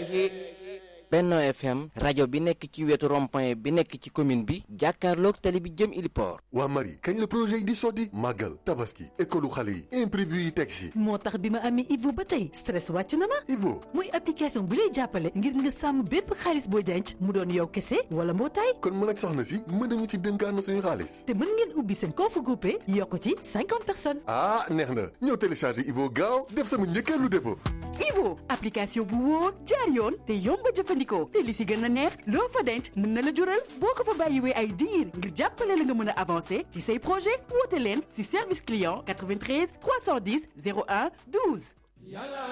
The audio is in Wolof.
Benno FM rajo bi nekk ci wetu rond-point bi nekk ci commune bi jàkkaarloog tali bi jëm Iliport. waa Marie kañ la projet yi di sotti màggal tabaski école xale yi imprévu yi teg si. moo tax bi ma amee Ivo ba tey stress wàcc na ma. Ivo muy application bu lay jàppale ngir nga sàmm bépp xaalis booy denc mu doon yow kese wala mbootaay. kon mën ak soxna si mën nañu ci dénkaan suñu xaalis. te mën ngeen ubbi seen compte groupé yokk ci cinquante personnes. ah neex na ñëw télécharger Ivo gaaw def sama njëkkeelu dépôt. Ivo application bu wóor jaar yoon te yomb a jëfandikoo te li si gën a neex loo fa denc mën na la jural boo ko fa bàyyiwee ay diir ngir jàppale la nga mën a avancer ci say projet woote leen si service client 93 310 01 12.